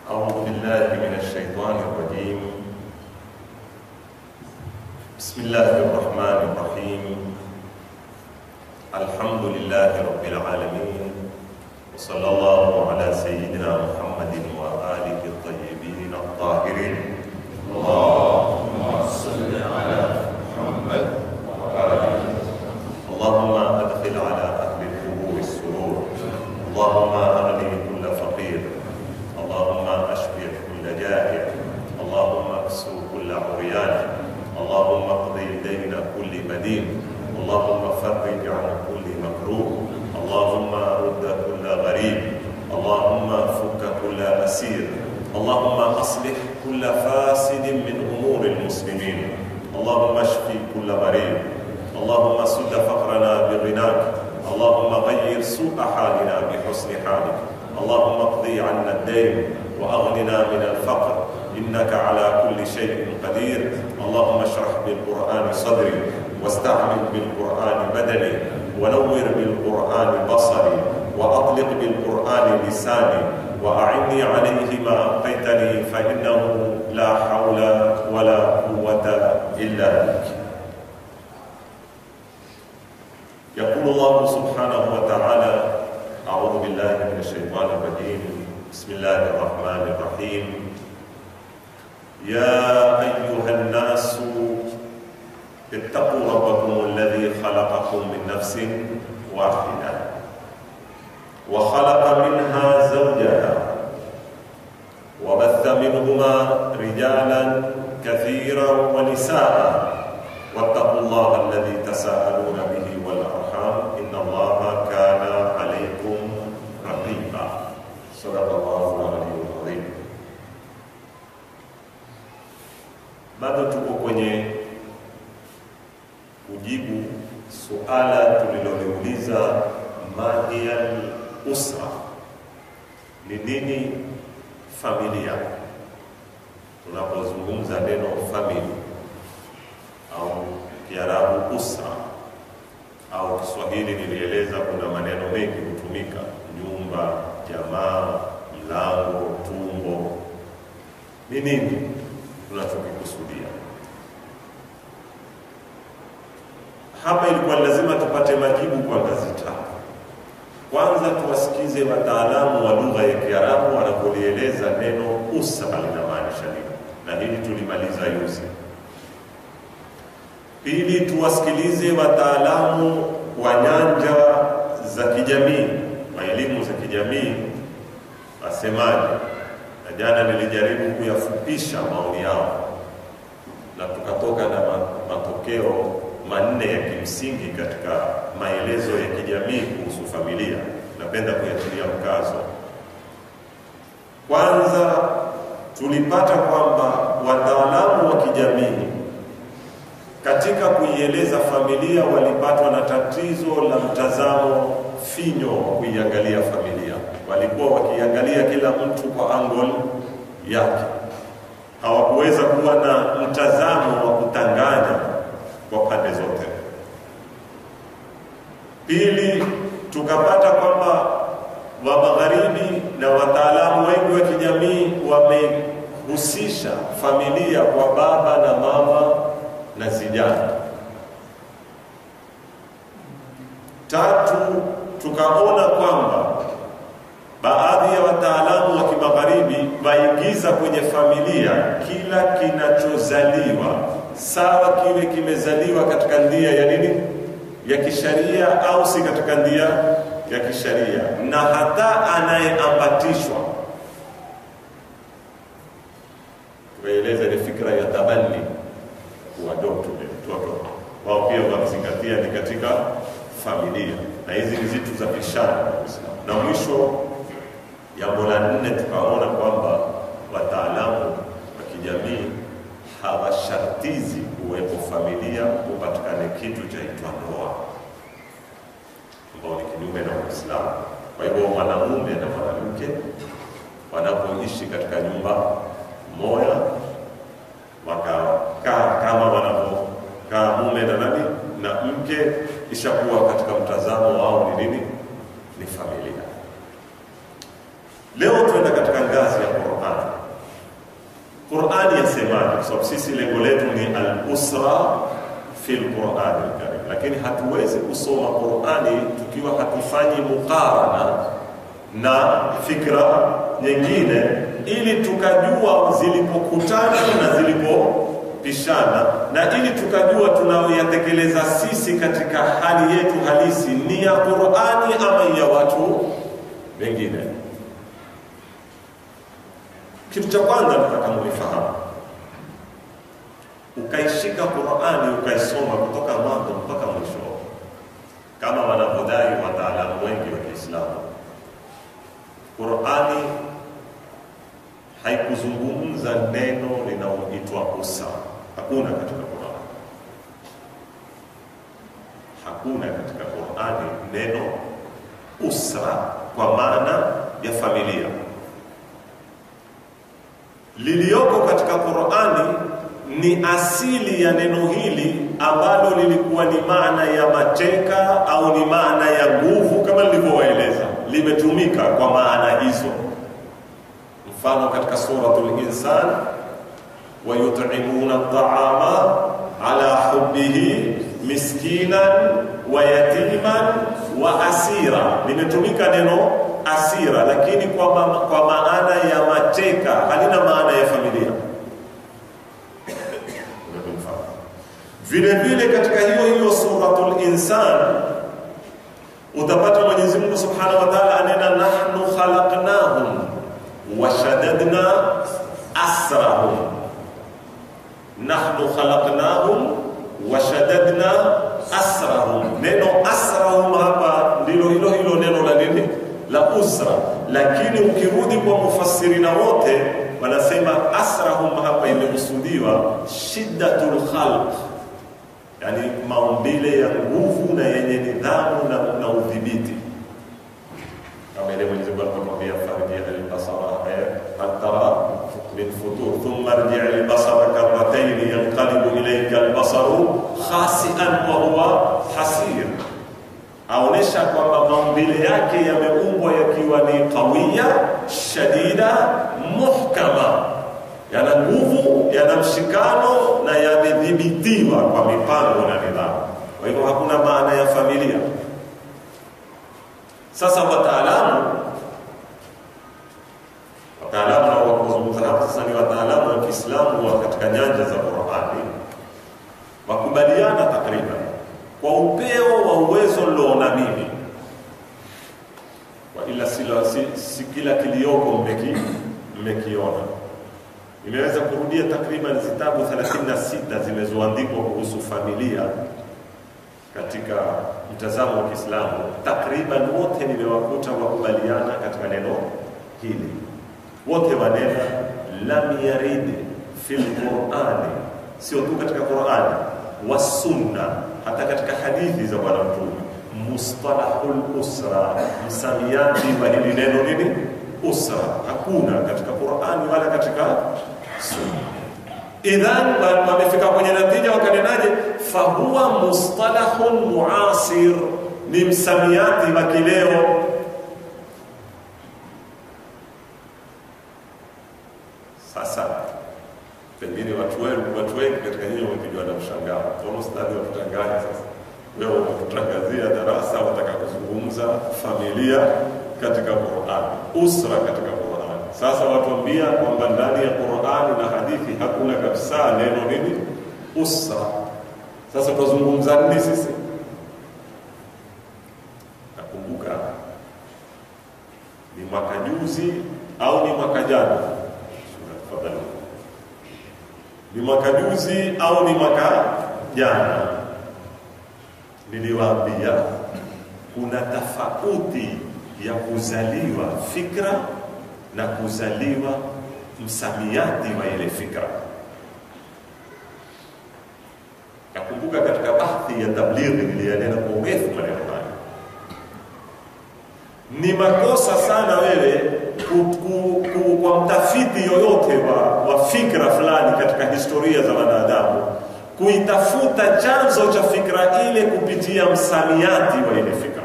أعوذ بالله من الشيطان الرجيم بسم الله الرحمن الرحيم الحمد لله رب العالمين وصلى الله على سيدنا محمد وآله الطيبين الطاهرين اللهم صل على محمد وآله اللهم أدخل على أهل القبور السرور اللهم أغني كل فقير اللهم أشفي كل جائع اللهم اكسو كل عريان اللهم اقضي دين كل مدين اللهم فرج عن كل مكروه اللهم رد كل غريب اللهم فك كل أسير اللهم أصلح كل فاسد من أمور المسلمين اللهم اشفي كل مريض اللهم سد فقرنا بغناك اللهم غير سوء حالنا بحسن حالك اللهم اقضي عنا الدين واغننا من الفقر انك على كل شيء قدير اللهم اشرح بالقران صدري واستعمل بالقران بدني ونور بالقران بصري واطلق بالقران لساني واعني عليه ما ابقيتني فانه لا حول ولا قوه الا بك يقول الله سبحانه وتعالى أعوذ بالله من الشيطان الرجيم بسم الله الرحمن الرحيم يا أيها الناس اتقوا ربكم الذي خلقكم من نفس واحدة وخلق منها زوجها وبث منهما رجالا كثيرا ونساء واتقوا الله الذي تساءلون به والأرحام إن الله كان عليكم رقيبا صدق الله العلي العظيم bado tuko kwenye kujibu suala tuliloliuliza mahiyal usra ni nini familia tunapozungumza neno famili au kiarabu usra au Kiswahili nilieleza kuna maneno mengi hutumika: nyumba, jamaa, mlango, tumbo. Ni nini tunachokikusudia hapa? Ilikuwa lazima tupate majibu kwa ngazi tatu. Kwanza tuwasikize wataalamu wa lugha ya Kiarabu wanapolieleza neno usra linamaanisha nini, na hili tulimaliza yuzi. Pili, tuwasikilize wataalamu wa nyanja za kijamii wa elimu za kijamii wasemaje. Na jana nilijaribu kuyafupisha maoni yao na tukatoka na matokeo manne ya kimsingi katika maelezo ya kijamii kuhusu familia. Napenda kuyatilia mkazo. Kwanza, tulipata kwamba wataalamu wa kijamii katika kuieleza familia walipatwa na tatizo la mtazamo finyo wa kuiangalia familia. Walikuwa wakiangalia kila mtu kwa angle yake, hawakuweza kuwa na mtazamo wa kutanganya kwa pande zote. Pili, tukapata kwamba wa magharibi na wataalamu wengi wa kijamii wamehusisha familia kwa baba na mama na zijana. Tatu, tukaona kwamba baadhi ya wataalamu wa kimagharibi waingiza kwenye familia kila kinachozaliwa, sawa kiwe kimezaliwa katika ndia ya nini, ya kisharia au si katika ndia ya kisharia, na hata anayeambatishwa. Tukaeleza ni fikra ya tabani kuadopt mtoto wao pia wakizingatia ni katika familia, na hizi ni zitu za bishara kabisa. Na mwisho, jambo la nne, tukaona kwamba wataalamu wa kijamii hawashartizi kuwepo familia kupatikane kitu chaitwa ndoa, ambao ni kinyume na Uislamu. Kwa hivyo mwanamume na mwanamke wanapoishi katika nyumba moja wakakaa kama wanavyokaa mume na nani na mke, ishakuwa katika mtazamo wao ni nini? Ni familia. Leo tuenda katika ngazi ya Qur'an. Qur'ani yasemaje, kwa sababu sisi lengo letu ni al-usra fil Qur'ani al-Karim, lakini hatuwezi kusoma Qur'ani tukiwa hatufanyi mukarana na fikra nyingine, ili tukajua zilipokutana na zilipopishana, na ili tukajua tunayoyatekeleza sisi katika hali yetu halisi ni ya Qur'ani ama ya watu wengine. Kitu cha kwanza nataka mulifahamu, ukaishika Qur'ani ukaisoma kutoka mwanzo mpaka mwisho, kama wanavyodai wataalamu wengi wa Kiislamu, Qur'ani haikuzungumza neno linaloitwa usa. Hakuna katika Qur'ani, hakuna katika Qur'ani neno usra kwa maana ya familia liliyoko katika Qur'ani ni asili ya neno hili ambalo lilikuwa ni maana ya mateka au ni maana ya nguvu, kama nilivyowaeleza, limetumika kwa maana hizo. Mfano katika suratul Insan, wa yut'imuna at'ama ala hubbihi miskinan wa yatiman wa asira, limetumika neno asira lakini kwa, ma kwa maana ya mateka, halina maana ya familia. Vile vile katika hiyo hiyo suratul Insan utapata Mwenyezi Mungu Subhanahu wa Ta'ala anena nahnu khalaqnahum wa shaddadna asrahum, nahnu khalaqnahum wa shaddadna asrahum. Neno asrahum hapa ndilo hilo hilo neno la nini la usra, lakini ukirudi kwa mufassirina wote wanasema asrahum hapa imekusudiwa shiddatul khalq, yani maumbile ya nguvu na yenye nidhamu na, na udhibiti, kama ile Mwenyezi Mungu alipotuambia farji albasara hal tara min futur thumma rji albasara karratayn yanqalibu ilayka albasaru khasi'an wa huwa hasir aonesha kwamba maumbile yake yameumbwa yakiwa ni qawiya shadida muhkama, yana nguvu, yana mshikano na yamedhibitiwa kwa mipango na nidhamu. Kwa hivyo hakuna maana ya familia. Sasa wataalamu wataalamu na wakuzungumza hapa sasa ni wataalamu wa Kiislamu wa katika nyanja za Qur'ani wakubaliana takriban kwa upeo wa uwezo niloona mimi, kwa ila sila, si, si kila kilioko mmeki mmekiona. Nimeweza kurudia takriban zitabu 36 zimezoandikwa kuhusu familia katika mtazamo wa Kiislamu. Takriban wote nimewakuta wakubaliana katika neno hili, wote wanena lam yarid fil Qur'ani, sio tu katika Qur'ani wa sunna hata katika hadithi za Bwana Mtume, mustalahul usra, msamiati wa hili neno nini usra, hakuna katika Qur'ani wala katika sunna. Idhan wamefika kwenye natija, wakanenaje? Fahuwa mustalahun muasir, ni msamiati wa kileo. Sasa pengine watu wengi watu wengi katika nyinyi wamepigwa na mshangao, mbona ustadhi watutanganya sasa? Wewe unatutangazia darasa, wataka kuzungumza familia katika Qur'ani, usra katika Qur'ani. Sasa watuambia kwamba ndani ya Qur'ani na hadithi hakuna kabisa neno nini usra. Sasa tutazungumza nini sisi? Nakumbuka ni mwaka juzi au ni mwaka jana, tafadhali ni mwaka juzi au ni mwaka jana, niliwaambia kuna tofauti ya kuzaliwa fikra na kuzaliwa msamiati wa ile fikra. Nakumbuka katika bahthi ya tablighi niliyanena kwa urefu maneno haya. Ni makosa sana wewe ku, ku, ku, kwa mtafiti yoyote wa, wa fikra fulani katika historia za wanadamu kuitafuta chanzo cha fikra ile kupitia msamiati wa ile fikra.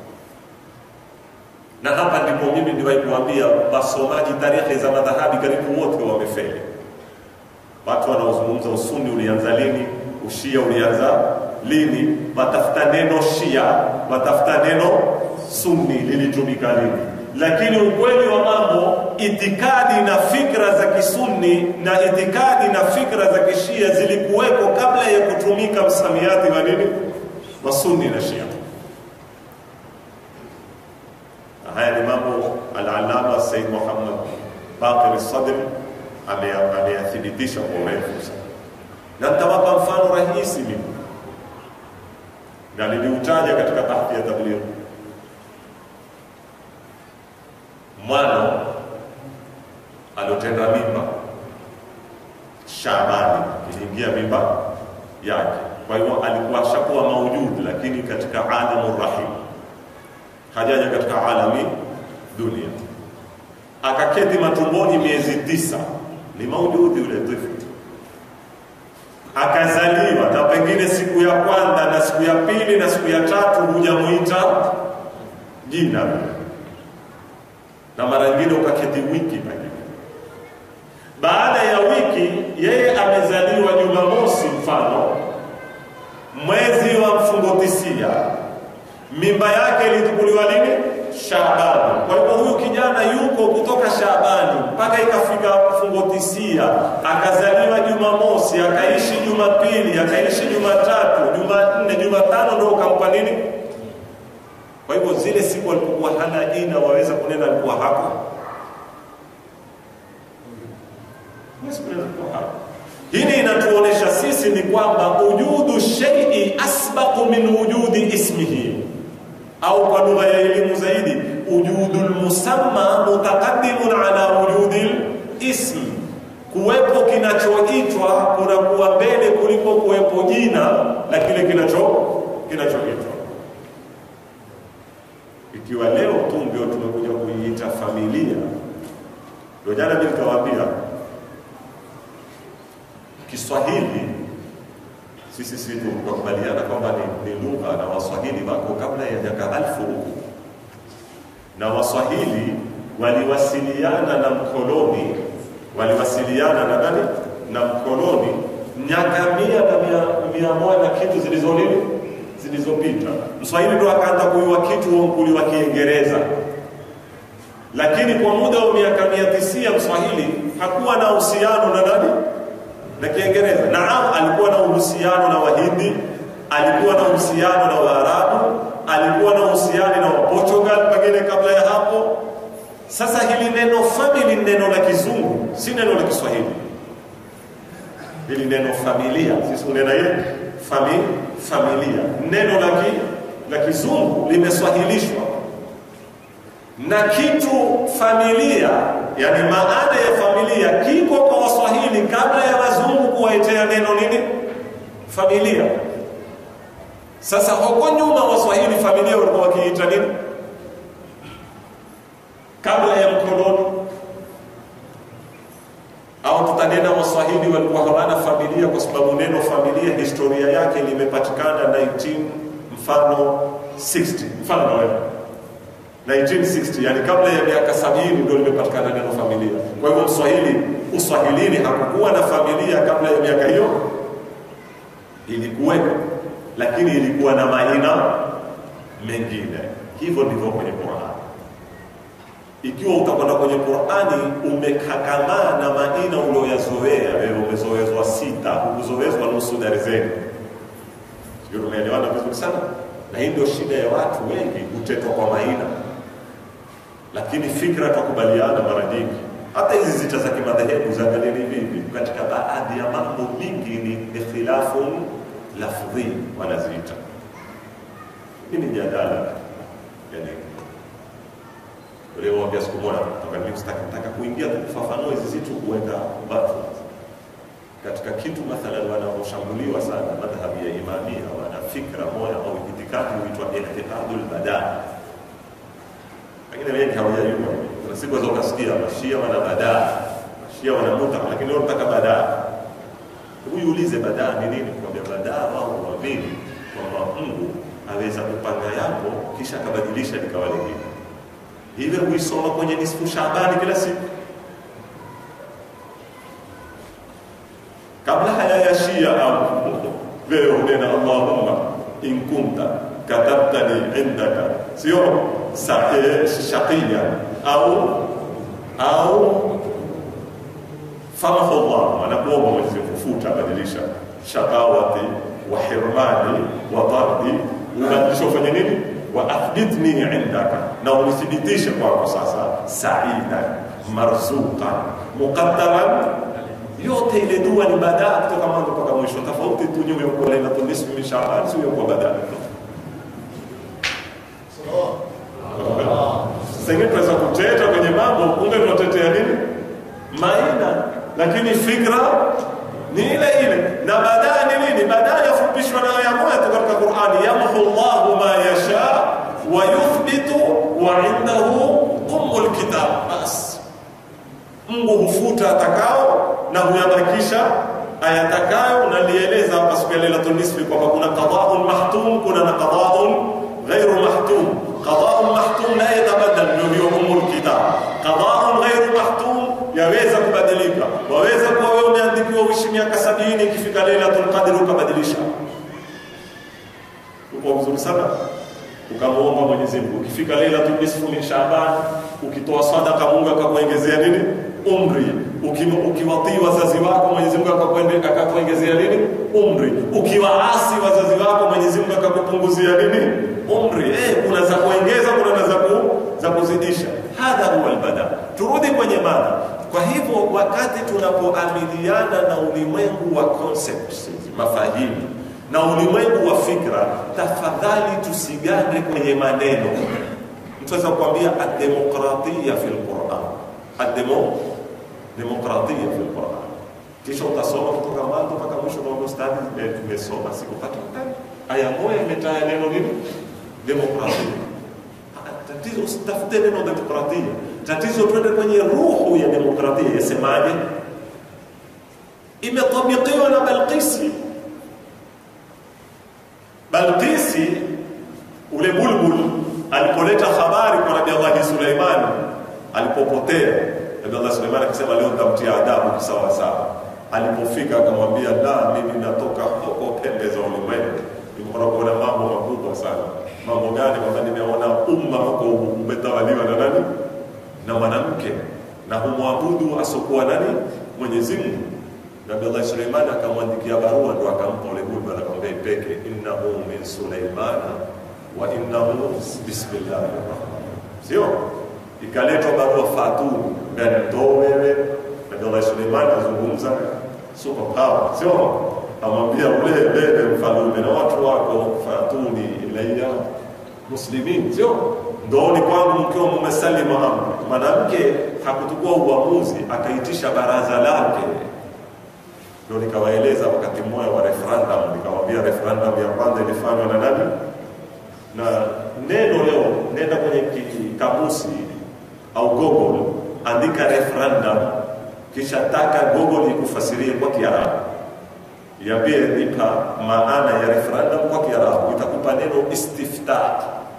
Na hapa ndipo mimi ndiwahi kuambia wasomaji tarehe za madhahabi karibu wote wamefeli. Watu wanaozungumza usuni ulianza lini, ushia ulianza lini, watafuta neno shia, watafuta neno sunni lilitumika lini. Lakini ukweli wa mambo, itikadi na fikra za kisunni na itikadi na fikra za kishia zilikuweko kabla ya kutumika msamiati wa nini, wa sunni na shia. Na haya ni mambo al-Allama Said Muhammad Baqir Sadr ameyathibitisha kwa urefu sana, na nitawapa mfano rahisi mimi na niliutaja katika bahthi ya tabligh. Mwana aliotenda mimba Shabani, iliingia mimba yake, kwa hivyo alikuwa ashakuwa maujudi, lakini katika alamu rahim, hajaja katika alami dunia. Akaketi matumboni miezi tisa, ni maujudi yule tifli akazaliwa na pengine siku ya kwanza na siku ya pili na siku ya tatu hujamuita jina, na mara nyingine ukaketi wiki pengine. Baada ya wiki, yeye amezaliwa Jumamosi, mfano mwezi wa mfungo tisia, mimba yake ilichukuliwa lini? Shaabani. Kwa hivyo huyu kijana yuko kutoka Shaabani mpaka ikafika mfungo tisia, akazaliwa Jumamosi, akaishi Jumapili, akaishi Jumatatu, Jumanne, Jumatano ndo ukampa nini? Kwa hivyo zile siku alipokuwa hana jina, waweza kunena alikuwa hako Hili inatuonesha sisi ni kwamba ujudu shay'i asbaqu min wujudi ismihi au kwa lugha ya elimu zaidi ujudul musamma mutaqaddimun ala wujudil ismi, kuwepo kinachoitwa kunakuwa mbele kuliko kuwepo jina la kile kinacho kinachoitwa. Ikiwa leo tu ndio tumekuja kuiita familia, ndio jana mimi nikawaambia Kiswahili sisi sisi tukubaliana kwamba ni, ni lugha na Waswahili wako kabla ya miaka alfu huku, na Waswahili waliwasiliana na mkoloni, waliwasiliana na nani? Na mkoloni miaka mia na mia, mia moja na kitu zilizo nini zilizopita. Mswahili ndo akaanza kuyua kitu unkuli wa Kiingereza, lakini kwa muda wa miaka mia tisia Mswahili hakuwa na uhusiano na nani na Kiingereza. Naam, alikuwa na uhusiano na Wahindi, alikuwa na uhusiano na Waarabu, alikuwa na uhusiano na Waportugal pengine kabla ya hapo. Sasa hili neno family ni neno la Kizungu, si neno la Kiswahili. Hili neno familia, sisi unena ye fami, familia, neno la ki, la Kizungu limeswahilishwa na kitu familia, yani maana ya familia kiko kwa Waswahili kabla ya wazungu kuwaitea neno nini familia. Sasa huko nyuma Waswahili familia walikuwa wakiita nini kabla ya mkoloni? Au tutanena Waswahili walikuwa hawana familia kwa sababu neno familia historia yake limepatikana 19 mfano 60 mfano wewe 1960 yani kabla ya miaka sabini ndio limepatikana neno familia. Kwa hivyo Mswahili uswahilini hakukuwa na familia kabla ya miaka hiyo, ilikuwepo, lakini ilikuwa na majina mengine. Hivyo ndivyo kwenye Qur'ani. Ikiwa utakwenda kwenye Qur'ani umekakamaa na majina ulioyazoea wewe, umezoezwa sita, hukuzoezwa nusu darzeni. Sio, tumeelewana vizuri sana, na hii ndio shida ya watu wengi, kutetwa kwa majina lakini fikra tukubaliana mara nyingi. Hata hizi zita za kimadhehebu zaangalieni vivi, katika baadhi ya mambo mingi ni ikhtilafun lafdhi wanaziita. Hii ni jadala yani, uliowambia siku moja nataka kuingia kufafanua hizi zitu kuweka watu katika kitu mathalan, wanaoshambuliwa sana madhhabi ya Imamia wana fikra moja au itikadi huitwa i'tiqadul badaa lakini wengi hawajajua. Kuna siku za ukasikia mashia wana badaa, mashia wana muta, lakini wao wanataka badaa. Huyu ulize badaa ni nini? Kwambia badaa wao huamini kwamba Mungu aweza kupanga yako kisha akabadilisha likawa lingine. Hivyo huisoma kwenye nisfu Shaabani kila siku. shia au wewe unena Allahumma in kunta katabtani indaka, sio sa- eh, shaqiya au au famhu Allah, anakuomba Mwenyezi Mungu futa, badilisha shaqawati wa hirmani wa tardi, ubadilisha ufanye nini? wa athbitni indaka, na unithibitishe kwako sasa, saidan marzuqan muqaddaran yote ile dua ni badaa kutoka mwanzo mpaka mwisho, tofauti tu nyuma kwa Lailatul Nisfi min Shaaban, sio kwa badaa. Sasa ingine tunaweza kuteta kwenye mambo, kumbe tunatetea nini? Maina, lakini fikra ni ile ile, na badaa ni nini? Badaa yafupishwa na aya moja tu katika Qur'ani, yamhu Allahu ma yasha wa yuthbitu wa indahu ummul kitab, basi Mungu hufuta atakao na huyabakisha ayatakayo, na nieleza hapa siku ya Lailatul Nisfi kwamba kuna qada'un mahtum, kuna na qada'un ghairu mahtum. Qada'un mahtum la yatabadal, ndio hiyo umul kitab. Qada'un ghairu mahtum yaweza kubadilika, waweza kuwa wewe umeandikiwa uishi miaka sabini, ikifika Lailatul Qadr ukabadilisha. Uko vizuri sana ukamwomba Mwenyezi Mungu, ukifika Lailatul Nisfu min Shaaban, ukitoa sadaka Mungu akakuongezea nini? Umri. Uki- Ukiwatii wazazi wako Mwenyezi Mungu akakuende- akakuongezea nini? Umri. Ukiwaasi wazazi wako Mwenyezi Mungu akakupunguzia nini? Umri. Eh, kuna za kuongeza, kuna na za ku, za kuzidisha. Hadha huwa albada. Turudi kwenye mada. Kwa hivyo wakati tunapoamiliana na ulimwengu wa concepts, mafahimu na ulimwengu wa fikra, tafadhali tusigande kwenye maneno. Mtu aweza kukwambia ademokratia fi lquran, ademo demokratia fi lquran, kisha utasoma kutoka mwanzo mpaka mwisho, naomba ustadi, eh, tumesoma sikupata aya moja imetaja neno nini? Demokratia. Ah, Tatizo usitafute neno demokratia, tatizo twende kwenye ruhu ya demokratia, yasemaje? Imetabikiwa na Balqisi Balkisi ule bulbul alipoleta habari kwa Nabii Allah Suleiman alipopotea, Nabii Allah Suleiman akisema leo nitamtia adabu kisawa sawa. Alipofika akamwambia, la, mimi natoka huko pembe za ulimwengu, nimeona kuona mambo makubwa sana. Mambo gani? Kwamba nimeona umma huko umetawaliwa na nani? Na mwanamke na humwabudu asokuwa nani? Mwenyezi Mungu. Nabii Allah Suleiman akamwandikia barua, ndo akampa ule bulbul, akamwambia ipeke, innahu min Suleimana wa innahu bismillahi rahmani, sio ikaletwa barua fatuni, gani ndo wewe. Nabii Allah Suleiman azungumza super power, sio amwambia ule bebe mfalume na watu wako, fatuni ilayya muslimin, sio ndooni kwangu mkiwa mumesalima amri. Mwanamke hakuchukua uamuzi, akaitisha baraza lake ndio nikawaeleza wakati mmoja wa referendum, nikawaambia referendum ya kwanza ilifanywa na nani, na neno leo, nenda kwenye ki- kamusi au Google, andika referendum, kisha taka Google ikufasirie kwa Kiarabu, iambie nipa maana ya referendum kwa Kiarabu, itakupa neno istiftah.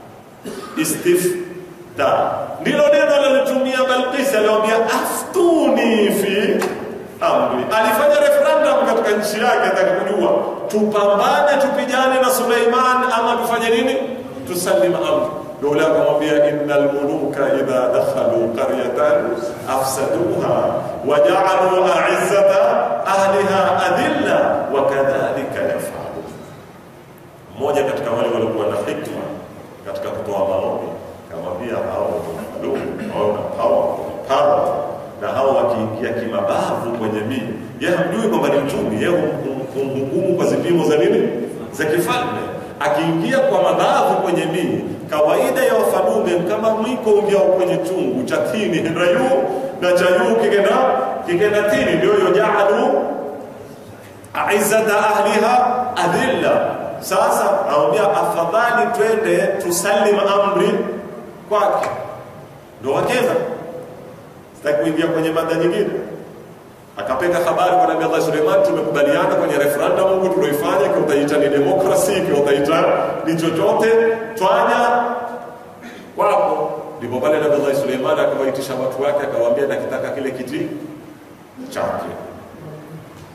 Istiftah ndilo neno alilotumia Balqis, aliwaambia aftuni fi amri. Alifanya referendum katika nchi yake, ataka kujua tupambane, tupigane na Suleiman ama tufanye nini? Tusalim amri. Ndio ule akamwambia, innal muluka idha dakhalu qaryatan afsaduha wa ja'alu a'izzata ahliha adilla wa kadhalika yafalu. Mmoja katika wale waliokuwa na hikma katika kutoa maoni akamwambia, hao ni hao na power, power na hao wakiingia kimabavu kwenye miji, yeye hamjui kwamba ni mchumi, yeye humhukumu kwa zipimo za nini, za kifalme. Akiingia kwa mabavu kwenye miji, kawaida ya wafalume kama mwiko ungiao kwenye chungu cha tini henda juu na cha juu kikenda kikenda tini, ndio hiyo jaalu aizzata ahliha adilla. Sasa anamwambia afadhali twende tusalim amri kwake, ndo wakeza sitaki kuingia kwenye mada nyingine. Akapeka habari kwa Nabii Allah Suleiman, tumekubaliana kwenye referendum huku tulioifanya, ikiwa utaita ni demokrasi, ikiwa utaita ni chochote, twanya kwako. Ndipo pale Nabii Allah Suleiman akawaitisha watu wake, akawaambia nakitaka kile kiti chake.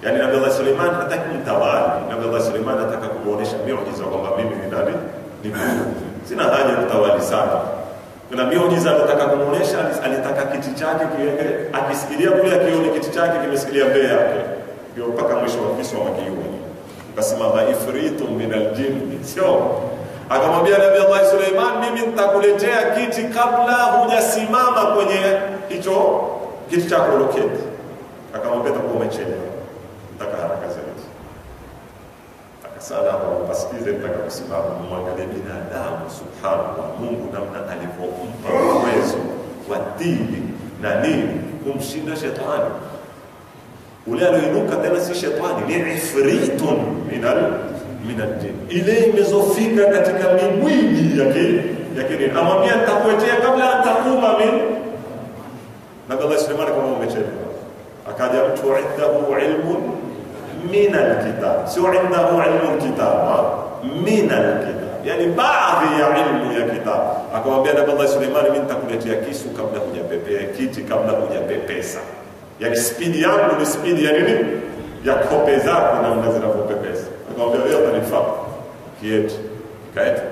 Yaani Nabii Allah Suleiman hataki mtawali. Nabii Allah Suleiman anataka kuonyesha miujiza kwamba mimi ni nani? Ni Mungu. Sina haja ya kutawali sana. Kuna miujiza anataka kumuonesha, alitaka kiti chake kiweke, akisikilia kule akione kiti chake kimesikilia mbele yake. Ndio mpaka mwisho wa kisa wa kiume. Ukasimama ifritu min aljinn. Sio? Akamwambia Nabii Allah Suleiman, mimi nitakuletea kiti kabla hujasimama kwenye hicho kiti chako uloketi. Akamwambia takuwa umechelewa, nataka haraka zaidi. Akasana pasikize, nataka kusimama, mwangalie binadamu, subhanallah, Mungu namna alivyompa uwezo wa dini na nini kumshinda shetani. Ule alioinuka tena si shetani, ni ifritun minal minal jin, ile imezofika katika mimwili yake yake, amwambia nitakuetea kabla antakuma min Nabii Allah Suleiman kama umechelewa, akaja mtu indahu ilmun min alkitab, sio indahu ilmu alkitab, min alkitab, yani baadhi ya ilmu ya kitab. Akamwambia Nabii Allah Suleiman, mimi nitakuletea kisu kabla hujapepea kiti, kabla hujapepesa. Yani spidi yangu ni spidi ya nini? Ya kope zako namna zinavyopepesa. Akamwambia wewe utanifaa kieti, kaeti.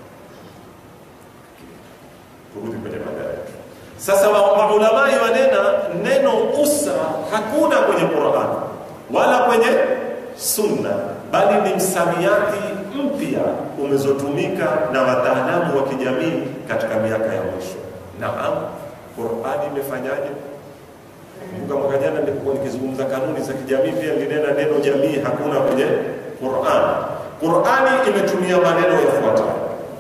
Turudi kwenye mada yetu. Sasa maulamai wanena neno usra hakuna kwenye Qur'an wala kwenye Sunna, bali ni msamiati mpya umezotumika na wataalamu wa kijamii katika miaka ya mwisho. Naam, Qur'an imefanyaje? Kumbuka mwaka jana nilipokuwa nikizungumza kanuni za kijamii, pia nilinena neno jamii hakuna kwenye Qur'an. Qur'ani imetumia maneno yafuatayo: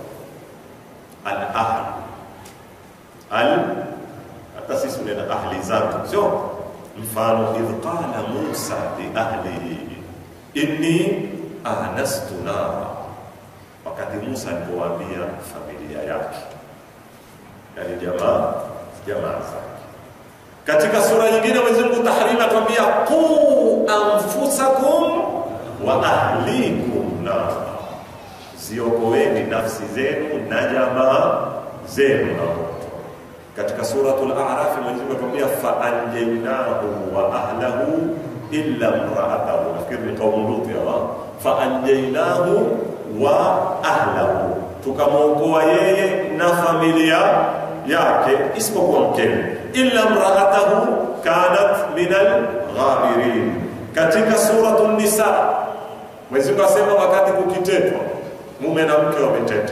al-ahl al hata sisi unena ahli zangu, sio mfano, idh qala Musa li ahlihi inni anastu nara, wakati Musa alipowaambia familia yake, yani jamaa jamaa zake. Katika sura nyingine Mwenyezi Mungu Tahrima atuambia qu anfusakum wa ahlikum nara, ziokoeni nafsi zenu na jamaa zenu na moto katika suratul A'raf Mwenyezi Mungu atuambia fa anjaynahu wa ahlahu illa imra'atahu, nafikiri ni kaumu Lut ya fa anjaynahu wa ahlahu, tukamwokoa yeye na familia yake isipokuwa mkewe, illa imra'atahu kanat min al-ghabirin. Katika suratul Nisa Mwenyezi Mungu asema wakati kukitetwa mume na mke wameteta,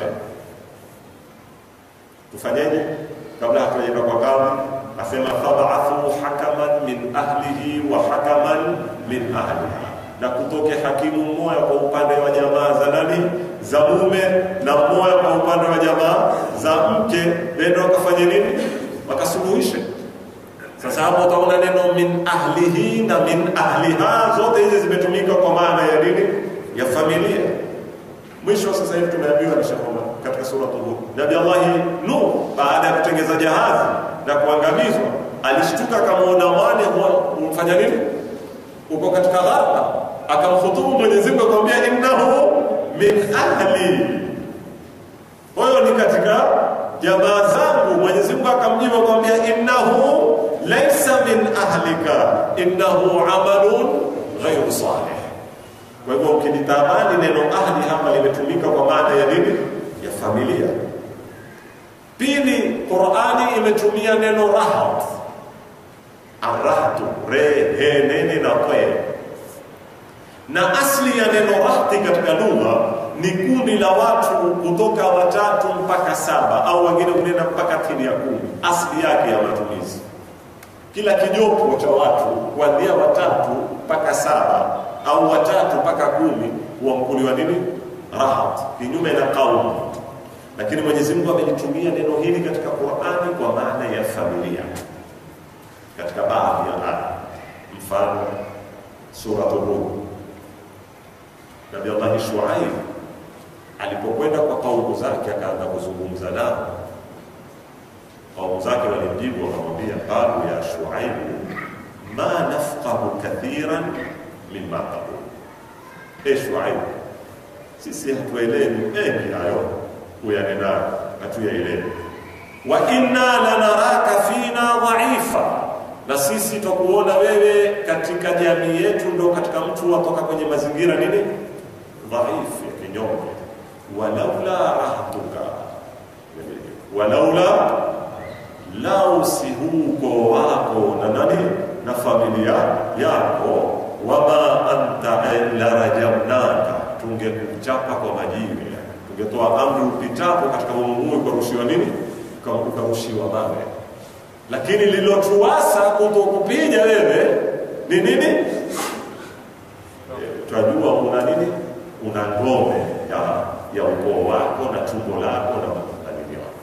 tufanyeje? kabla hatujaenda kwa kadhi, asema fabathu hakaman min ahlihi wa hakaman min ahliha, na kutoke hakimu mmoja kwa upande wa jamaa za nani za mume na mmoja kwa upande wa jamaa za mke, ndio wakafanya nini? Wakasuluhishe. Sasa hapo utaona neno min ahlihi na min ahliha, zote hizi zimetumika kwa maana ya nini? Ya familia. Mwisho sasa hivi tumeambiwa nishakoma katika suratul Hud, Nabii Allah Nuh baada ya kutengeza jahazi na kuangamizwa, alishtuka akamwona mwane umfanya nini, uko katika gharqa, akamhutubu Mwenyezi Mungu akamwambia, innahu min ahli, huyo ni katika jamaa zangu. Mwenyezi Mungu akamjibu akamwambia, innahu laysa min ahlika, innahu amalun ghayru salih. Kwa hivyo ukilitamani neno ahli hapa limetumika kwa maana ya nini? Ya familia. Pili, Qur'ani imetumia neno rahat, arahtu, re, he, nene na kwe, na asli ya neno rahti katika lugha ni kundi la watu kutoka watatu mpaka saba au wengine kunena mpaka chini ya kumi. Asli yake ya matumizi, kila kijopo cha watu kuanzia watatu mpaka saba au watatu mpaka kumi huamkuliwa nini? Rahat, kinyume na kaumu. Lakini Mwenyezi Mungu amelitumia neno hili katika Qur'ani kwa maana ya familia katika baadhi ya aya, mfano suratul Hud. Nabii Allah Shuaib alipokwenda kwa kaumu zake akaanza kuzungumza nao, kaumu zake walimjibu wakamwambia, qalu ya Shuaib ma nafqahu kathiran mimma taqul, e Shuaib, sisi hatuelewi mengi hayo uyanenayo, hatuyaelewi. Wa inna lanaraka fina dhaifa, na sisi twakuona wewe katika jamii yetu ndo katika mtu watoka kwenye mazingira nini dhaifu ya kinyonge, walaula rahatuka, walaula lau si huko wako na nani na familia yako, wama anta la rajamnaka, tungekuchapa kwa majiwe, tungetoa amri upitapo katika umumui ukarushiwa nini, ukarushiwa mawe lakini lilotuasa kutokupiga wewe ni nini? Tunajua una nini, una ngome ya, ya ukoo wako na tumbo lako na matanini wako.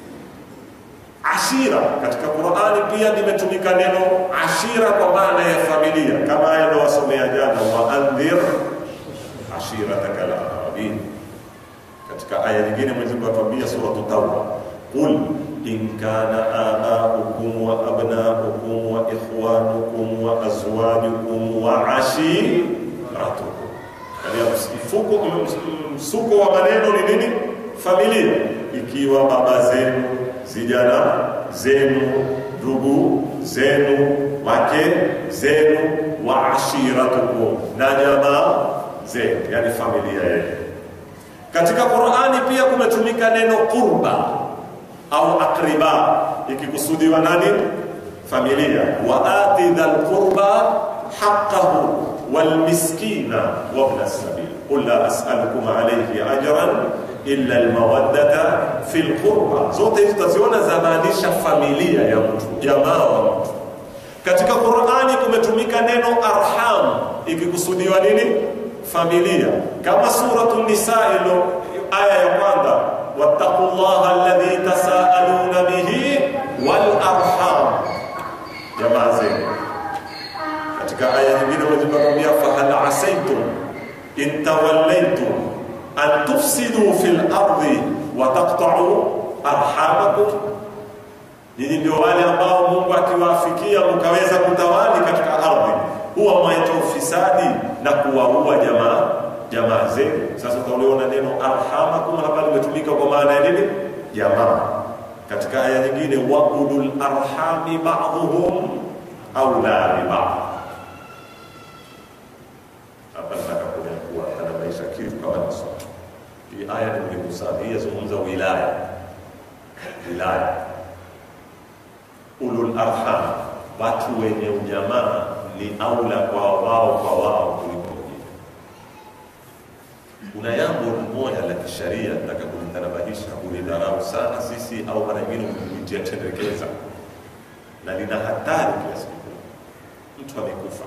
Ashira katika Qur'ani pia limetumika neno ashira kwa maana ya familia, kama aya wasomea jana, wa andhir ashirataka al-aqrabin. Katika aya nyingine Mwenyezi Mungu atuambia suratu Tauba, qul in kana abaukum wa abnaukum wa ikhwanukum wa azwajukum wa ashiratukum. Yani mfuko msuko wa maneno ni nini? Familia, ikiwa baba zenu, vijana zenu, ndugu zenu, wake zenu, wa ashiratukum, na jamaa zenu, yani familia yenu. Katika Qur'ani pia kumetumika neno qurba au akriba ikikusudiwa nani? Familia. wa ati dhal qurba haqqahu wal miskina wa ibn as-sabil qul la as'alukum alayhi ajran illa al mawaddata fil qurba. Zote hizi taziona zamaanisha familia ya mtu, jamaa wa mtu. Katika Qur'ani kumetumika neno arham ikikusudiwa nini? Familia, kama suratul Nisa ilo aya ya kwanza واتقوا الله الذي تساءلون به والارحام jamaa zenu katika aya nyingine wajibakwambia fahal asaitum in tawallaitum an tufsidu fi lardi wa taqtau arhamakum nyinyi ndio wale ambao mungu akiwaafikia mkaweza kutawali katika ardhi huwa mwaita ufisadi na kuwaua jamaa jamaa zenu. Sasa utaliona neno arhamakum hapa limetumika kwa maana ya nini? Jamaa. Katika aya nyingine, wa ulul arhami ba'dhuhum aula bi ba'd. Hapa nataka kuwa ana maisha kitu kama ni sawa. Hii aya ni muhimu sana. Hii yazungumza wilaya, wilaya, ulul arham, watu wenye ujamaa ni aula kwa wao kwa wao kuliko kuna jambo moja la kisheria nataka kulitanabahisha, ulidharau sana sisi au mara nyingine ulitia tendekeza, na lina hatari kiasi kikubwa. Mtu amekufa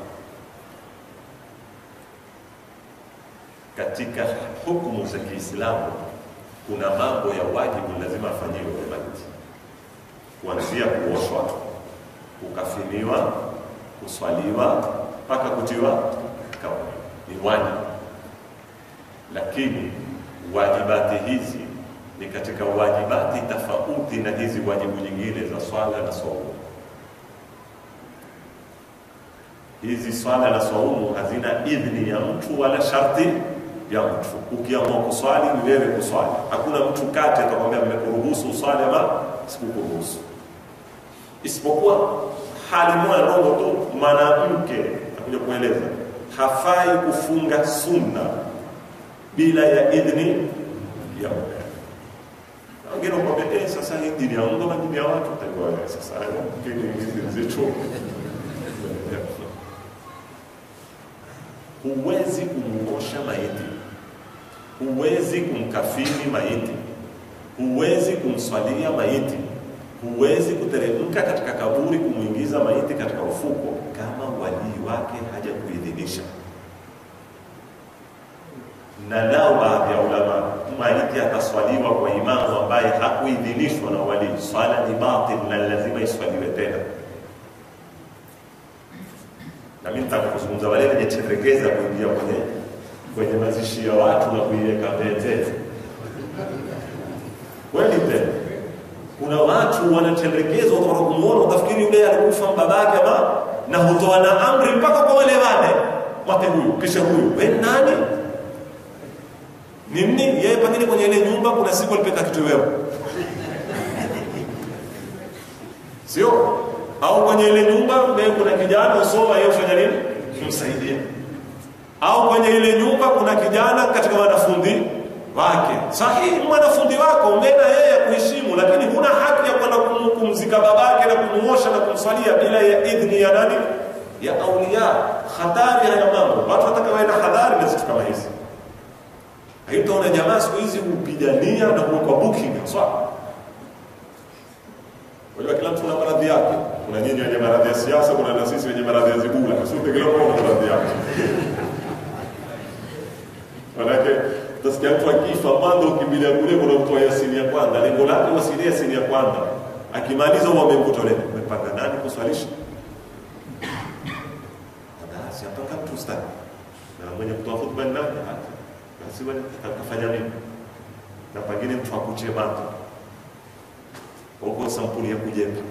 katika hukumu za Kiislamu, kuna mambo ya wajibu lazima afanyiwe kwa maiti, kuanzia kuoshwa, kukafiniwa, kuswaliwa mpaka kutiwa kaburi, ni wajibu lakini wajibati hizi ni katika wajibati tofauti na hizi wajibu nyingine za swala na saumu. Hizi swala na saumu hazina idhni ya mtu wala sharti ya mtu. Ukiamua kuswali ni wewe kuswali, hakuna mtu kati atakwambia mmekuruhusu uswali ama sikukuruhusu, isipokuwa hali moja ndogo tu. Mwanamke nakuja kueleza hafai kufunga sunna bila ya idhni ya mume. Wengine wakwambia eh, sasa hii dini ya Mungu ama dini ya watu? Utakuwa sasa dini hizi zetu. Huwezi kumuosha maiti, huwezi kumkafini maiti, huwezi kumswalia maiti, huwezi kuteremka katika kaburi kumwingiza maiti katika ufuko kama walii wake haja kuidhinisha na nao baadhi ya ulama maiti ataswaliwa kwa imamu ambaye hakuidhinishwa na wali. Swala ni batil na lazima iswaliwe tena. Na mimi nataka kuzungumza wale wenye cherekeza kuingia kwenye kwenye mazishi ya watu na kuiweka mbele kweli tena. Kuna watu wanatelekezwa, utaona kumuona, utafikiri yule alikufa babake ama, na hutoa na amri mpaka kwa wale wale, mwate huyu kisha huyu, we nani ni nini? Yeye pengine kwenye ile nyumba kuna siku alipeka kitoweo, sio au kwenye ile nyumba mbele kuna kijana usoma yeye ufanya nini msaidie au kwenye ile nyumba kuna kijana katika wanafunzi wake sahihi mwanafunzi wako umena yeye kuheshimu lakini huna haki ya kwenda kumzika babake na kumuosha na kumswalia bila ya idhni ya nani ya aulia hatari haya mambo watu wataka wawe na hadhari na vitu kama hizi haitaona jamaa siku hizi hupigania na kuwekwa booking sawa Unajua kila mtu na maradhi yake. Kuna nyinyi wenye maradhi ya siasa, kuna na sisi wenye maradhi ya zibula. Sote kila mmoja na maradhi yake. Manake utasikia mtu akifa mwanzo ukimbilia kule kuna mtu wa Yasini ya kwanza. Lengo lake wasilie Yasini ya kwanza. Akimaliza huwa amemkuta leo. Umepanga nani kuswalisha? Basi hapa kama tu ustadi. Na mwenye kutoa hotuba ni nani? Basi wewe kafanya nini? Na pengine mtu akutie mato huko sampuli ya kujepa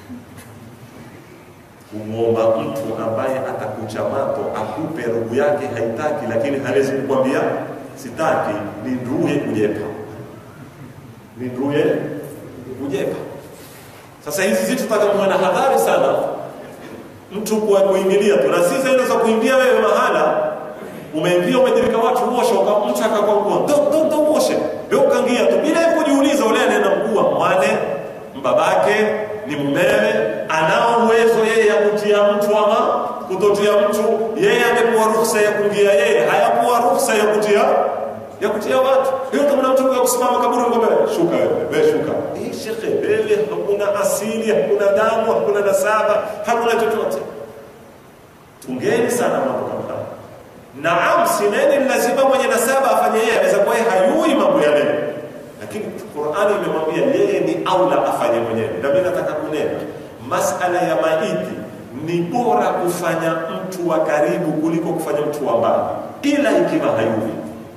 kumwomba mtu ambaye atakucha mato akupe roho yake haitaki lakini hawezi kukwambia sitaki ni nduye kujepa ni nduye kujepa sasa hizi zitu tutakamwa na hadhari sana mtu kwa kuingilia tu na sisi inaweza kuingia wewe mahala umeingia umejirika watu uoshe mtu akakwangua ndo ndo ndo uoshe wewe ukaingia tu bila kujiuliza ule anaenda mkuu mwane babake ni mumewe anao uwezo yeye ya kutia mtu ama kutotia mtu yeye amepewa ruhusa ya kuingia yeye hayapewa ruhusa ya kutia ya kutia watu hiyo kama mtu kwa kusimama kaburi ngombe shuka wewe shuka hii shekhe wewe hakuna asili hakuna damu hakuna nasaba hakuna chochote tungeni sana mambo kama haya naam sineni lazima mwenye nasaba afanye yeye anaweza kuwa hayui mambo yale lakini Qur'ani imemwambia yeye ni aula afanye mwenyewe. Na mimi nataka kunena masala ya maiti ni bora kufanya mtu wa karibu kuliko kufanya mtu wa mbali, ila ikiwa hayuwi.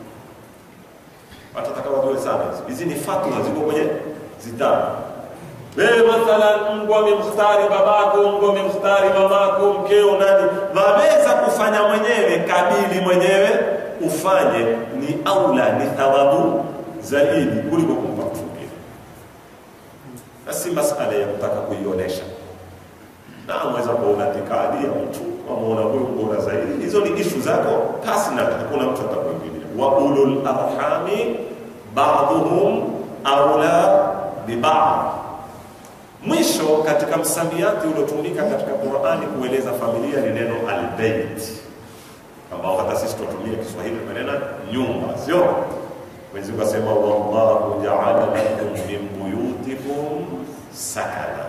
Watu wataka wajue sana hizi ni fatwa ziko kwenye zitabu. Wewe mathalan, Mungu amemختari babako, Mungu amemختari mamako, mkeo, nani, waweza kufanya mwenyewe, kabili mwenyewe ufanye, ni aula, ni thawabu zaidi kuliko kumpa mtu mwingine. Na si masala ya kutaka kuionyesha. Na mweza kuona itikadi ya mtu wamuona huyu bora zaidi, hizo ni ishu zako personal, hakuna mtu atakuingilia. Wa ulul arhami ba'dhum aula bi ba'd. Mwisho katika msamiati uliotumika katika Qur'ani kueleza familia ni neno albayt, ambao hata sisi tunatumia Kiswahili tumenena nyumba, sio? Mwenyezi Mungu asema wallahu ja'ala lakum min buyutikum sakana,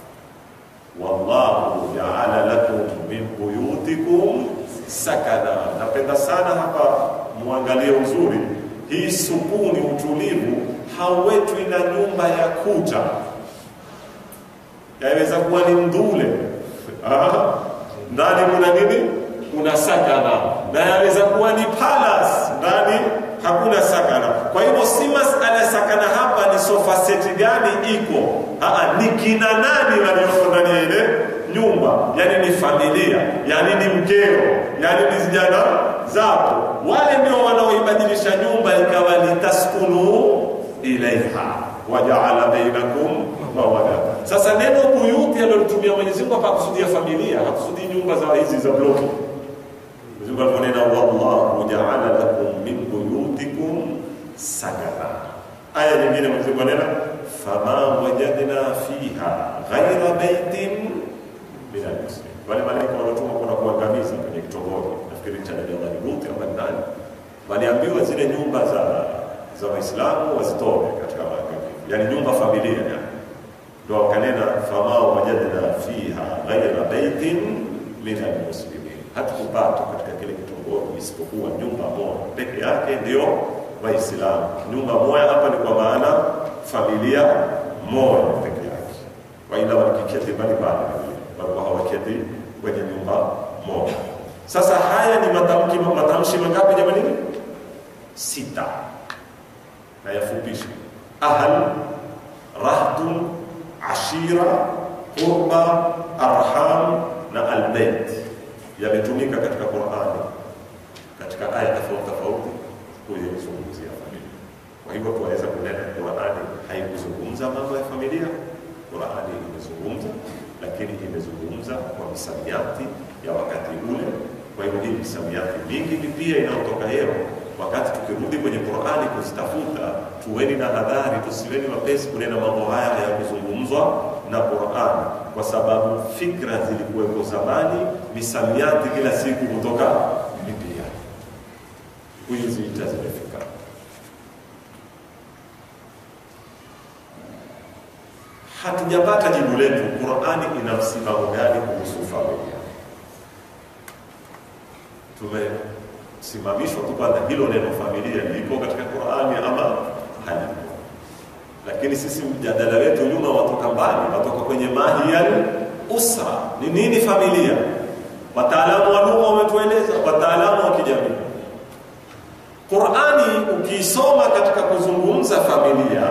wallahu ja'ala lakum min buyutikum sakana. Napenda sana hapa muangalie uzuri hii sukuni, utulivu hauwetwi na nyumba ya kuta, yaweza kuwa ni mdule ndani kuna nini? Kuna sakana, na yaweza kuwa ni palace ndani hakuna sakana. Kwa hivyo si masala sakana hapa ni sofa seti gani iko, aa, ni kina nani walioko ndani ya ile nyumba, yani ni familia, yani ni mkeo, yani ni vijana zako, wale ndio wanaoibadilisha nyumba ikawa ni taskunu ilaiha wajaala bainakum mawadata. Sasa neno buyuti alilolitumia Mwenyezi Mungu hapa kusudia familia, hakusudii nyumba za hizi za bloki. Mwenyezi Mungu aliponena wallahu jaala lakum min buyutikum sakana. Aya nyingine Mwenyezi Mungu anena fama wajadna fiha ghaira baitin min almuslimin, wale malaika waliotumwa kwenda kuangamiza kwenye kitongoji, nafikiri cha Nabii Allah Lut ama nani, waliambiwa zile nyumba za za Waislamu wazitoe katika maangamizi, yani nyumba familia yani ndo wakanena fama wajadna fiha ghaira baitin min almuslimin, hatukupata katika kile kitongoji isipokuwa nyumba moja peke yake ndio Waislamu. Nyumba moja hapa ni kwa maana familia moja peke yake, waila walikiketi mbalimbali, walikuwa hawaketi kwenye nyumba moja. Sasa haya ni matamki matamshi mangapi jamani? Sita, na yafupisha ahal, rahdun, ashira, qurba, arham na albayt yametumika katika Qur'ani katika aya tofauti tofauti kuzungumzia familia. Kwa hivyo tunaweza kunena Qur'ani haikuzungumza mambo ya familia, Qur'ani imezungumza lakini imezungumza kwa misamiati ya wakati ule. Kwa hivyo hii misamiati mingi ni pia inayotoka leo. Wakati tukirudi kwenye Qur'ani kuzitafuta, tuweni na hadhari, tusiweni wapesi kunena mambo haya hayakuzungumzwa na Qur'ani, kwa sababu fikra zilikuwepo zamani, misamiati kila siku kutoka mipia. Siku hizi ita zimefika. Hatujapata jibu letu, Qur'ani ina msimamo gani kuhusu familia? Tumesimamishwa tu kwanza, hilo neno familia liko katika Qur'ani ama halipo? Lakini sisi mjadala wetu nyuma watoka mbali, watoka kwenye mahiyal usra. Ni nini familia? Wataalamu wa lugha wametueleza, wataalamu wa kijamii. Qur'ani ukiisoma katika kuzungumza familia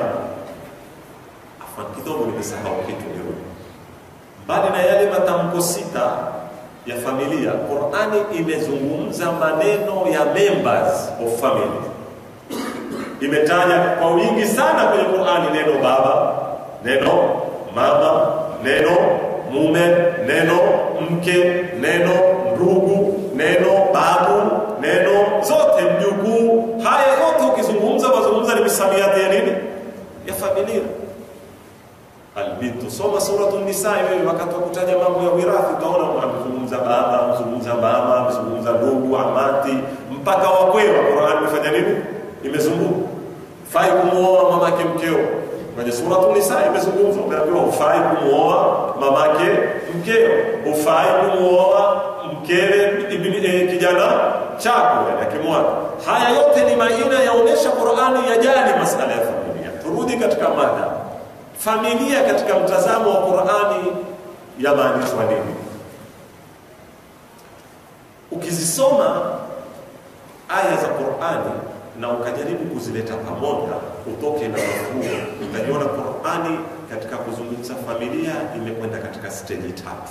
kidogo nimesahau kitu nirudi. Mbali na yale matamko sita ya familia, Qur'ani imezungumza maneno ya members of family. Imetaja kwa wingi sana kwenye Qur'ani neno baba, neno mama, neno mume, neno mke, neno ndugu, neno babu, neno zote mjukuu. Haya yote ukizungumza, wazungumza ni misamiati ya nini? Ya familia. Albintu, soma suratu Nisa wewe, wakati wa kutaja mambo ya wirathi utaona amezungumza baba, amezungumza mama, amezungumza ndugu, amati, mpaka wakwewa. Qur'an imefanya nini? Imezungumza fai kumuoa mamake mkeo. Kwenye suratu Nisa imezungumzwa, umeambiwa hufai kumuoa mamake mkeo, hufai kumuoa mkewe e, kijana chako akimwana. Haya yote ni maina yaonesha Qur'ani yajali masala ya familia. Turudi katika mada familia katika mtazamo wa Qur'ani yamaanishwa nini? Ukizisoma aya za Qur'ani na ukajaribu kuzileta pamoja, utoke na mafhumu, utaiona Qur'ani katika kuzungumza familia imekwenda katika steji tatu,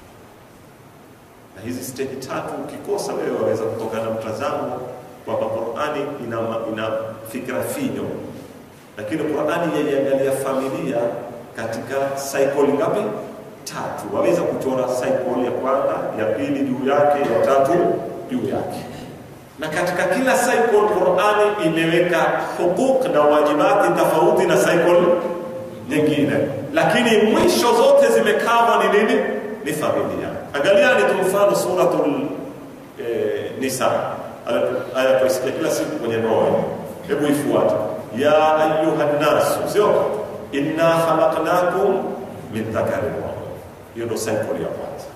na hizi steji tatu ukikosa wewe waweza kutoka na mtazamo kwamba Qur'ani ina, ina fikra finyo lakini Qur'ani yaiangalia familia katika cycle ngapi? Tatu. Waweza kuchora cycle ya kwanza, ya pili juu yake, ya tatu juu yake. Na katika kila cycle Qur'ani imeweka hukuk na wajibati tofauti na cycle nyingine, lakini mwisho zote zimekava ni nini? Ni familia. Angaliani tu mfano suratul eh, Nisa, aya tuisikia kila siku kwenye ndoa. Hebu ifuate ya ayuha nnasu, sio inna khalaqnakum min dhakarin wa hiyo ndo cycle ya kwanza.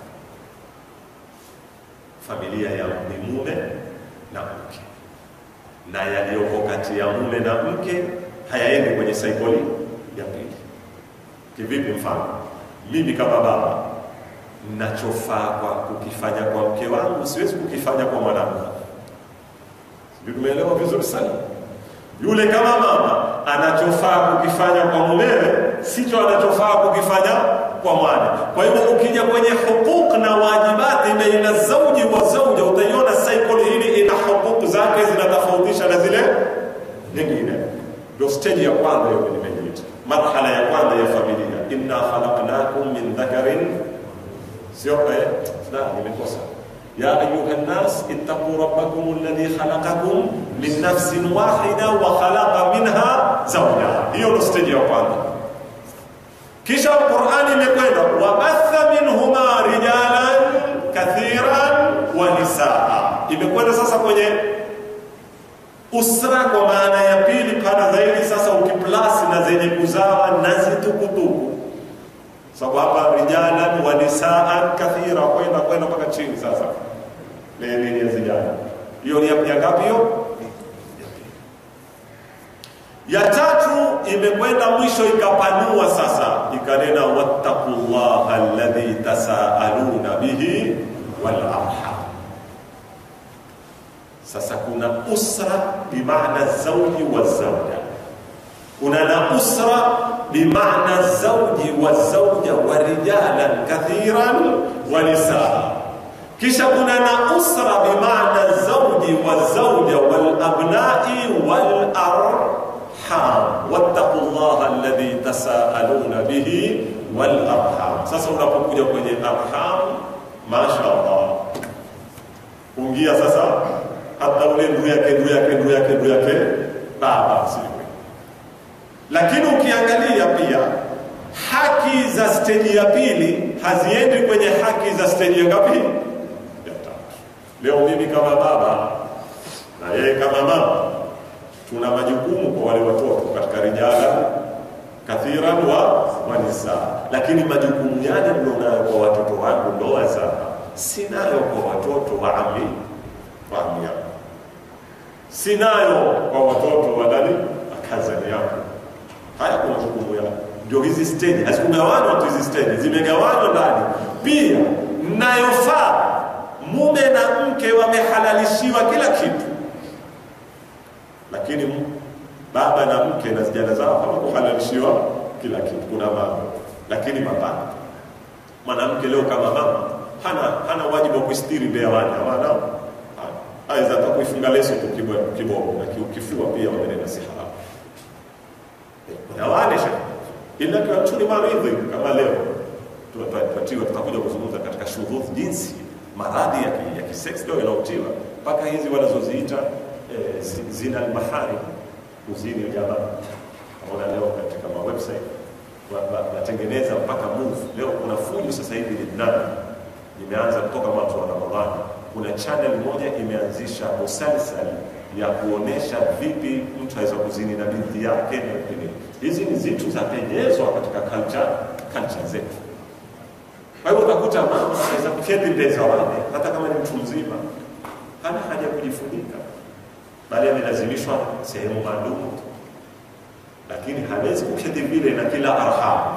Familia ya ni mume na mke, na yaliyoko kati ya mume na mke hayaendi kwenye cycle ya pili. Kivipi? Mfano, mimi kama baba nachofaa kwa kukifanya kwa mke wangu siwezi kukifanya kwa mwanamke. Sijui tumeelewa vizuri sana yule kama mama anachofaa kukifanya kwa mumewe sicho anachofaa kukifanya kwa mwana. Kwa hivyo ukija kwenye hukuk na wajibati baina zauji wa zauja, utaiona cycle hili ina hukuk zake zinatofautisha na zile nyingine. Ndio stage ya kwanza hiyo nimejiita, marhala ya kwanza ya familia, inna khalaqnakum min dhakarin, sio eh, na nimekosa يا أيها الناس اتقوا ربكم الذي خلقكم من نفس واحدة وخلق منها زوجها hiyo ndo stage ya kwanza kisha Qur'ani imekwenda wabatha minhuma rijalan kathiran wa nisaa imekwenda sasa kwenye usra kwa maana ya pili pana zaidi sasa ukiplasi na zenye kuzawa na zitukutuku sababu hapa rijalan wa nisaan kathira kwenda kwenda mpaka chini sasa nini ya zijana hiyo ni ya ngapi hiyo ya tatu imekwenda mwisho ikapanua sasa ikanena wattaqullaha alladhi tasaaluna bihi wal arham sasa kuna usra bimaana zauji wa zauja kuna na usra bimaana zauji wa zauja wa rijalan kathiran wa nisaa kisha kuna na usra bimaana zauji wa zauja wal abnai wal arham arham wattaqu llaha alladhi tasaaluna bihi wal arham. Sasa unapokuja kwenye arham, mashaallah, ungia sasa hata ule ndugu yake ndugu yake ndugu yake ndugu yake baba si lakini ukiangalia pia haki za steji ya pili haziendi kwenye haki za steji ya ngapi? Ya tatu. Leo mimi kama baba na yeye kama mama tuna majukumu kwa wale watoto katika rijala kathiran wa wanisa, lakini majukumu yale mlionayo kwa watoto wangu ndoa za sinayo kwa watoto wa ami wa ami yangu, sinayo kwa watoto wa nani akazani yangu. Haya kuna majukumu yao, ndio hizi steji hazikugawanywa tu, hizi steji zimegawanywa ndani pia. Mnayofaa mume na mke wamehalalishiwa kila kitu lakini baba na mke na vijana zao hawakuhalalishiwa kila kitu. Kuna mambo lakini mapana. Mwanamke leo kama mama hana hana wajibu wa kuistiri mbele ya wana hawana, aweza hata kuifunga leso tu kibogo na ukifua pia wamenena si haramu. Kuna wale ila kwa tuni maridhi kama leo tunapatiwa, tutakuja kuzungumza katika shudhudh, jinsi maradhi ya ya kisex leo yanaotiwa mpaka hizi wanazoziita eh, zina almahari kuzini jamaa. Naona leo katika ma website watengeneza mpaka move. Leo kuna fujo sasa hivi Lebanon imeanza kutoka mwaka wa Ramadhani. Kuna channel moja imeanzisha musalsal ya kuonesha vipi mtu aweza kuzini na binti yake na nini. Hizi ni zitu za penyezwa katika culture culture zetu. Kwa hiyo utakuta mama anaweza kuketi mbele za wale, hata kama ni mtu mzima, hana haja ya kujifunika, bali amelazimishwa sehemu maalum, lakini hawezi kuketi vile na kila arham.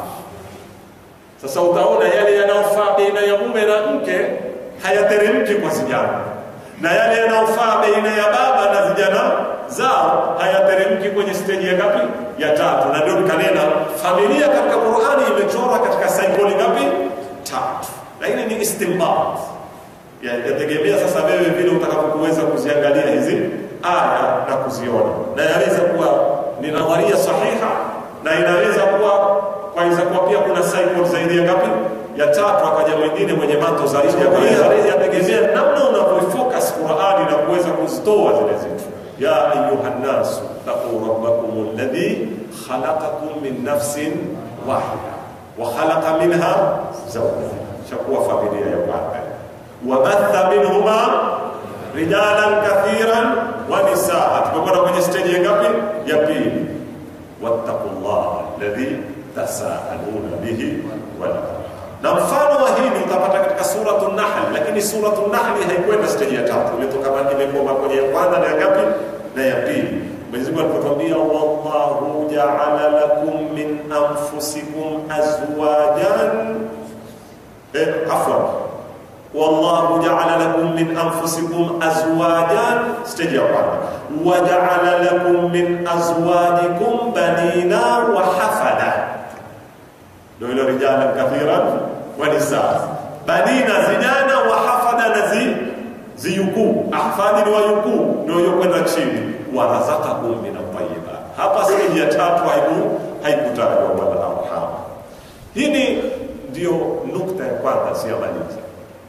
Sasa utaona yale yanayofaa baina ya mume na mke hayateremki kwa vijana, na yale yanayofaa baina ya baba na vijana zao hayateremki kwenye steji ya ngapi? Ya tatu. Na ndio kanena familia katika Qur'ani imechorwa katika saikoli ngapi? Tatu. Lakini ni istinbat, yategemea sasa wewe vile utakapokuweza kuziangalia hizi aya na kuziona, na yaweza kuwa ni nadharia sahiha na inaweza kuwa kwaweza kuwa pia kuna cycle zaidi ya ngapi? Ya tatu. Akaja mwingine mwenye mato zaidi ya kwa yategemea namna unavyofocus Qur'ani na kuweza kuzitoa zile zitu. Ya ayuha nnasu taquu rabbakum alladhi khalaqakum min nafsin wahida wa khalaqa minha zawjaha, shakuwa familia ya kwanza. Wabatha minhuma rijalan kathiran wa nisaa. Tumekwenda kwenye stage ya ngapi? Ya pili. wattaqullaha alladhi tasaaluna bihi wal na mfano wa hili utapata katika suratu Nahl, lakini suratu Nahl haikwenda stage ya tatu, imetoka imekoma kwenye ya kwanza na ya ngapi na ya pili. Mwenyezi Mungu alipotuambia wallahu ja'ala lakum min anfusikum azwajan, eh, afwan wallahu ja'ala lakum min anfusikum azwajan, stage ya kwanza wa ja'ala lakum min azwajikum banina wa hafada ndio ile rijala kathiran wa nisaa banina zijana wa hafada na zi ziyukuu ahfadhi ni wayukuu ndio hiyo kwenda chini wa razaqakum min at-tayyibat hapa sehemu ya tatu haiku haikutajwa wala arham hili ndio nukta ya kwanza siyamaliza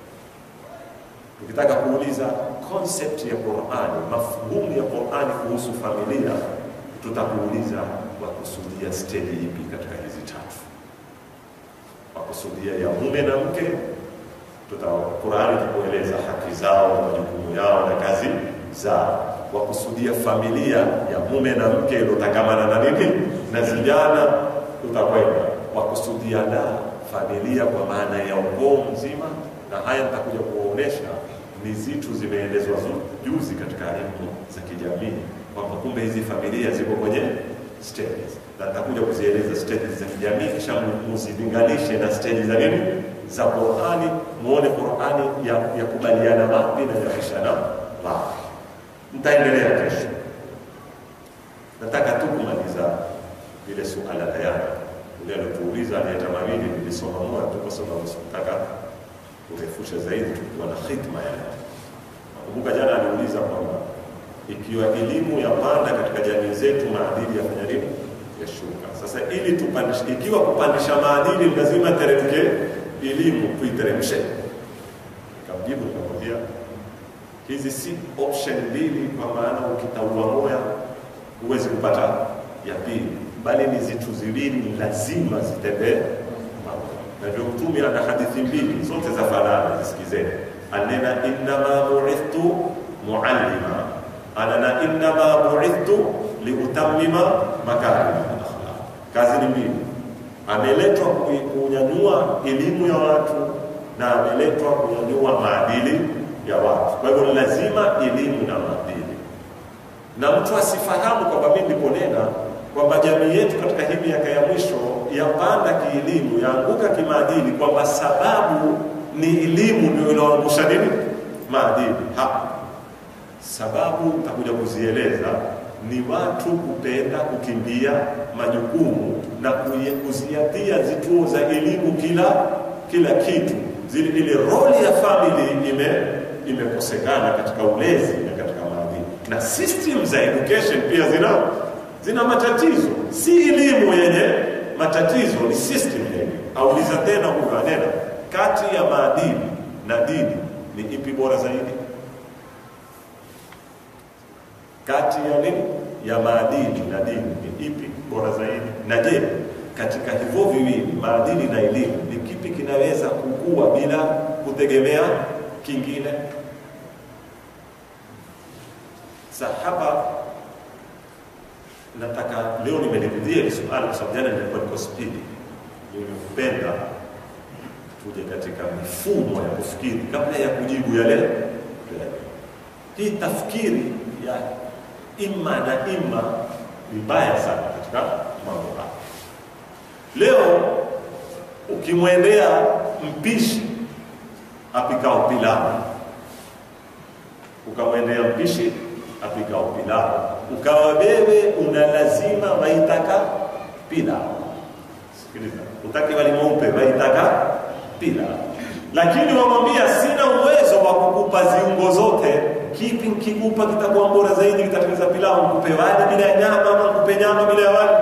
ukitaka kuuliza concept ya Qur'ani mafhumu ya Qur'ani kuhusu familia tutakuuliza wakusudia stage ipi katika hizi tatu makusudia ya mume na mke, tuta Qur'ani itakueleza haki zao na majukumu yao na kazi zao. Wakusudia familia ya mume na mke iliyotangamana na nini na vijana, tutakwenda wakusudia na familia kwa maana ya ukoo mzima, na haya nitakuja kuwaonesha ni zitu zimeelezwa juzi katika elimu za kijamii kwamba kumbe hizi familia ziko kwenye stages na nitakuja kuzieleza stages za kijamii, kisha muzilinganishe na stages za nini za Qur'ani, muone Qur'ani ya, ya kubaliana wapi na yapishana wapi. Nitaendelea kesho. Nataka tu kumaliza ile suala la yana ule alituuliza aliyeta mawili, nilisoma moja tu kwa sababu sikutaka kurefusha zaidi, tulikuwa na khitma ya Nakumbuka jana aliuliza kwamba ikiwa elimu yapanda katika jamii zetu, maadili yafanya nini? Yashuka. Sasa ili tupandishe, ikiwa kupandisha maadili lazima teremke elimu, tuiteremshe. Nikamjibu nikamwambia hizi si option mbili, kwa maana ukitaua moya huwezi kupata ya pili, bali ni zitu ziwili lazima zitembee na ndio Mtume ana hadithi mbili zote za fanana, zisikizeni. Anena innama buithtu muallima, anana innama buithtu liutammima makarim al-akhlaq. Kazi ni mbili, ameletwa kunyanyua elimu ya watu na ameletwa kunyanyua maadili ya watu. Kwa hivyo lazima elimu na maadili, na mtu asifahamu kwamba mimi niliponena kwamba jamii yetu katika hii miaka ya mwisho yapanda kielimu, yaanguka kimaadili, kwamba sababu ni elimu ndio inaangusha nini maadili. Ha, sababu nitakuja kuzieleza ni watu kupenda kukimbia majukumu na kuziatia zituo za elimu kila kila kitu, zile ile roli ya family ime imekosekana katika ulezi na katika maadili, na system za education pia zina zina matatizo, si elimu yenye matatizo, ni system yenye. Auliza tena huyo anena, kati ya maadili na dini ni ipi bora zaidi? Kati ya nini, ya maadili na dini ni ipi bora zaidi? Na je, katika hivyo viwili, maadili na elimu, ni kipi kinaweza kukua bila kutegemea kingine? Sahaba nataka leo nimelirudia hili swali kwa sababu jana nilikuwa niko spidi. Nimependa tuje katika mifumo ya kufikiri kabla ya kujibu yale. Hii tafkiri ya imma na imma ni mbaya sana katika mambo haya. Leo ukimwendea mpishi apikao pilau, ukamwendea mpishi apikao pilau ukawa wewe una lazima waitaka pilau. Sikiliza, utaki wali mweupe waitaka pilau, lakini wamwambia sina uwezo wa kukupa ziungo zote. Kipi nkikupa kitakuwa bora zaidi, kitatengeneza pilau? Nikupe wali bila ya nyama ama nikupe nyama bila ya wali?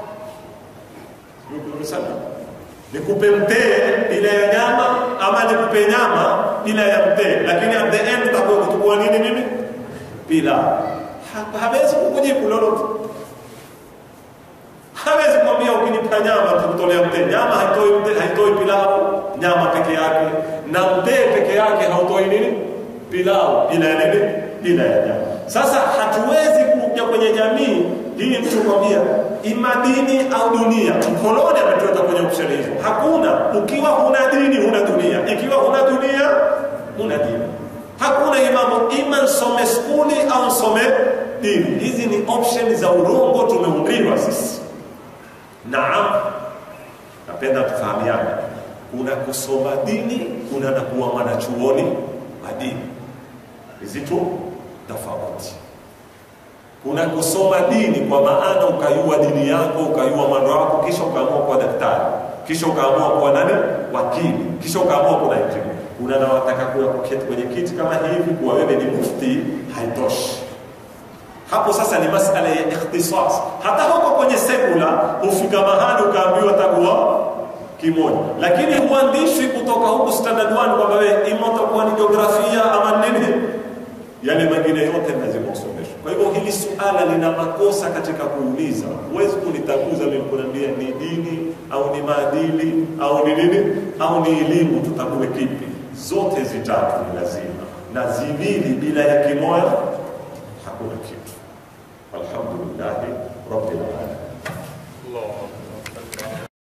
Sana. Nikupe mtee bila ya nyama ama nikupe nyama bila ya mtee, lakini at the end utakuwa kutukua nini mimi? Pilau hawezi kukujibu lolote, hawezi kuambia ukinipa nyama tukutolea mtee. Nyama haitoi mtee, haitoi pilau, nyama peke yake, na mtee peke yake hautoi nini pilau, bila ya nini, bila ya nyama. Sasa hatuwezi kuja kwenye jamii hii mtu kwambia ima dini au dunia. Mkoloni ametuweka kwenye option hizo, hakuna. Ukiwa huna dini huna dunia, ikiwa huna dunia huna dini. Hakuna hii mambo ima nsome skuli au nsome dini. Hizi ni option za urongo tumeumbiwa sisi. Naam, napenda tufahamiane, kuna kusoma dini, kuna na kuwa mwanachuoni wa dini. Hizi tu tofauti. Kuna kusoma dini kwa maana ukayua dini yako, ukayua mwendo wako, kisha ukaamua kuwa daktari, kisha ukaamua kuwa nani, wakili, kisha ukaamua kuwa injinia kuna na wataka kuwa kuketi kwenye kiti kama hivi, kuwa wewe ni mufti, haitoshi. Hapo sasa ni masala ya ikhtisas. Hata huko kwenye sekula hufika mahali ukaambiwa takuwa kimoja, lakini huandishwi kutoka huku standard 1 kwamba wewe ima utakuwa ni jiografia ama nini, yale mengine yote lazima usomeshwe. Kwa hivyo hili suala lina makosa katika kuuliza. Huwezi kunitaguza mimi kuniambia ni dini au ni maadili au ni nini au ni elimu, tutakuwe kipi? zote zitatu ni lazima, na ziwili bila ya kimoja hakuna kitu. Alhamdulillahi rabbil alamin.